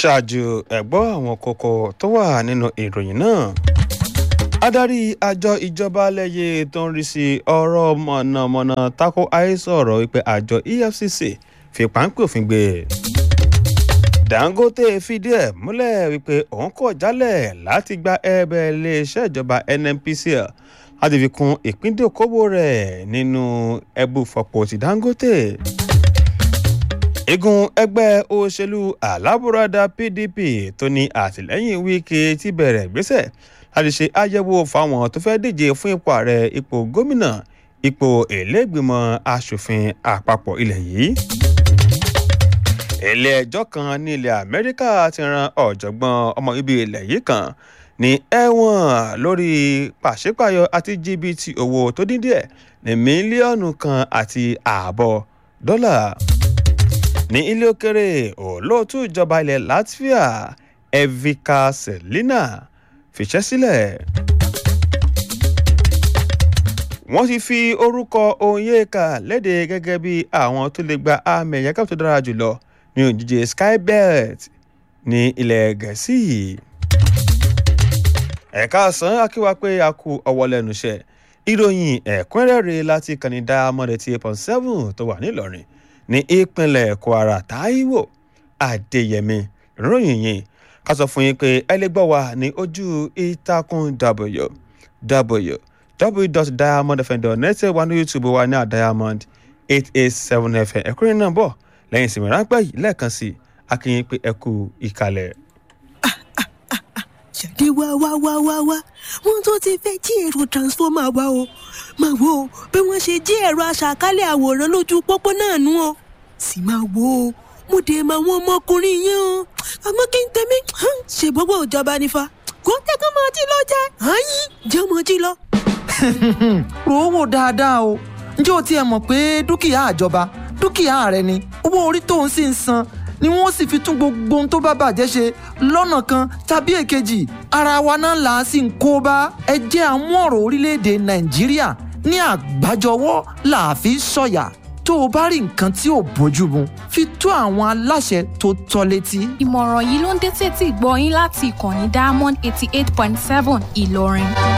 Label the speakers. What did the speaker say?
Speaker 1: ṣáájú ẹ̀gbọ́ àwọn kókó tó wà nínú ìròyìn náà adarí àjọ ìjọba lẹ́yẹ tó ń rí sí ọ̀rọ̀ mọ̀nàmọ́ná tako àhesọ ọ̀rọ̀ wípé àjọ efcc fi páńpẹ́ òfin gbé dangote fìdí ẹ̀ múlẹ̀ wípé òun kọ̀ jálẹ̀ láti gba ẹ̀bẹ̀ iléeṣẹ́ ìjọba nnpcl láti fi kún ìpíndókòwò rẹ̀ nínú ẹbùfọ̀pọ̀ ti dangote igun ẹgbẹ́ òṣèlú alábùradà pdp tó ní àtìlẹ́yìn wíkẹ́ ti bẹ̀rẹ̀ gbéṣẹ́ láti ṣe àyẹ̀wò fáwọn tó fẹ́ díje fún ipò ààrẹ ipò gómìnà ipò ìlẹ́gbìmọ̀ asòfin àpapọ̀ ilẹ̀ yìí. ilé ẹjọ́ kan ní ilẹ̀ amẹ́ríkà ti ran ọ̀jọ̀gbọ́n ọmọ ibi ilẹ̀ yìí kan ní ẹ̀wọ̀n lórí pàṣípàyọ àti jìbìtì owó tó dín díẹ̀ ní mílíọ̀nù kan àti ààbọ̀ dọ́là ní ilé òkèrè olóòtú ìjọba ilẹ̀ latvia evika selina fìṣẹ́ sílẹ̀. wọ́n ti fi orúkọ onyeka léde gẹ́gẹ́ bí àwọn tó lè gba àmì ẹ̀yẹ káàpù tó dára jùlọ ní òjijì skybelt ní ilẹ̀ gẹ̀ẹ́sì. ẹ̀ka àsán akíwá pé a kú ọwọ́ lẹ́nu iṣẹ́ ìròyìn ẹ̀kúnrẹ́rẹ́ láti kàní diamond eighty eight point seven tó wà nílọrin ní ìpínlẹ̀ kwara taiwo adéyẹmí ìròyìn yìí ká sọ fún yín pé ẹ lè gbọ́ wa ní ojú ìtàkùn w www.diamondfm.net wà ní youtube wa ní diamond eight eight seven fm ẹ̀kúnrin náà bọ̀ lẹ́yìn ìsinmi ráńpẹ́ yìí lẹ́ẹ̀kan sí akínyìn pé ẹ kú ìkàlẹ̀.
Speaker 2: ṣàdé wá wá wá wá wá wọn tó ti fẹ́ jí ẹ̀rọ transformer wa o máa wo bí wọ́n ṣe jí ẹ̀rọ aṣàkálẹ̀ àwòrán lójú pópó náà nú o sì máa wo o mo dé máa wọn ọmọkùnrin yẹn o àmọ́ kí n tẹ̀mí ṣe gbogbo ìjọba nífa kó tẹ́kọ̀ máa jí lọ jẹ́ àyín jẹ́ ọmọ jí lọ.
Speaker 3: rò ó wò dáadáa o ǹjẹ́ o tiẹ̀ mọ̀ pé dúkìá àjọba dúkìá rẹ ni owó orí tó ń sì ń san ni wọ́n sì fi tún gbogbo ohun tó bá bàjẹ́ ṣe lọ́nà kan tàbí èkejì ara wa náà là á sì ń kó bá ẹ jẹ́ àmú ọ̀rọ̀ orílẹ̀-èdè nàìjíríà ní àgbájọwọ́ là á fi sọ̀yà tó o bá rí nǹkan tí ò bójú mu fi tó àwọn aláṣẹ tó tọ́ létí.
Speaker 4: ìmọ̀ràn yìí ló ń dé tètè gbọ́ yín láti ìkànnì diamond eighty eight point seven ìlọrin.